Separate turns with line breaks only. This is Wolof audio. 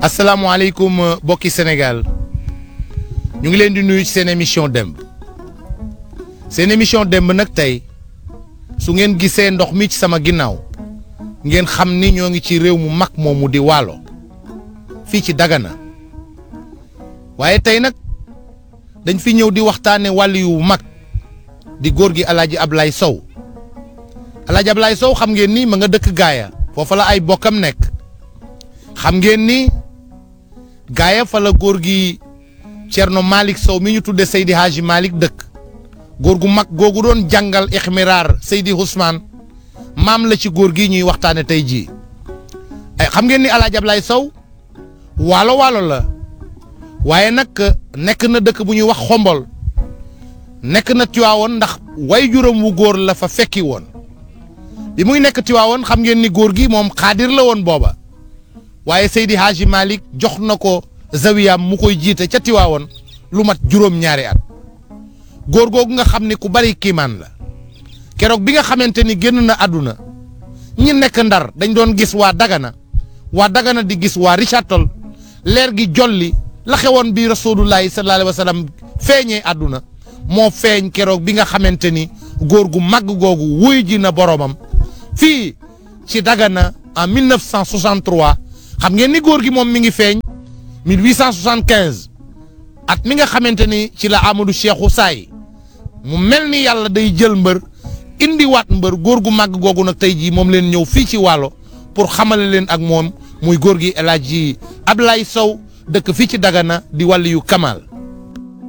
asalaamaaleykum bokki Sénégal ñu ngi leen di nuyu ci seen émission démb seen émission démb nag tey su ngeen gisee ndox mi ci sama ginnaaw ngeen xam ni ñoo ngi ci réew mu mag moomu di waalo fii ci Dagana waaye tey nag dañ fi ñëw di waxtaane wàll yu mag di góor gi alaaji Ablaye Sow alaaji Ablaye Sow xam ngeen ni ma nga dëkk gaaya foofa la ay bokkam nekk xam ngeen ni gaaya fa la góor gi Cerno Malick Sow mi ñu tudde Seydi Hadji Malick dëkk góor gu mag googu doon jàngal ixmiraar Seydi Ousmane maam la ci góor gi ñuy waxtaane tey jii ay xam ngeen ni alaaji Ablaye Sow waalo waalo la waaye nag nekk na dëkk bu ñuy wax xombol nekk na Tiwaawoon ndax way juróom wu góor la fa fekki woon bi muy nekk Tiwaawoon xam ngeen ni góor gi moom xaadir la woon booba waaye Seydi Hadji Malick jox na ko zawiyaam mu koy jiite ca Tiwaawoon lu mat juróom-ñaari at góor googu nga xam ni ku bari kiimaan la keroog bi nga xamante ni génn na àdduna ñi nekk ndar dañ doon gis waa Dagana waa Dagana di gis waa Richard Toll leer gi jolli la xewoon bi rasulullahi sallallahu alayhi wa sallam feeñee àdduna moo feeñ keroog bi nga xamante ni góor gu màgg googu wuy ji na boromam fii ci Dagana en 1963 xam ngeen ni góor gi moom mi ngi feeñ 1875 at mi nga xamante ni ci la Amadou Cheikhou Saay mu mel ni yàlla day jël mbër indiwaat mbër góor gu màgg googu nag tey jii moom leen ñëw fii ci Waalo pour xamale leen ak moom muy góor gi El Hadji Ablaye Sow dëkk fii ci Dagana di wàlli yu Kamal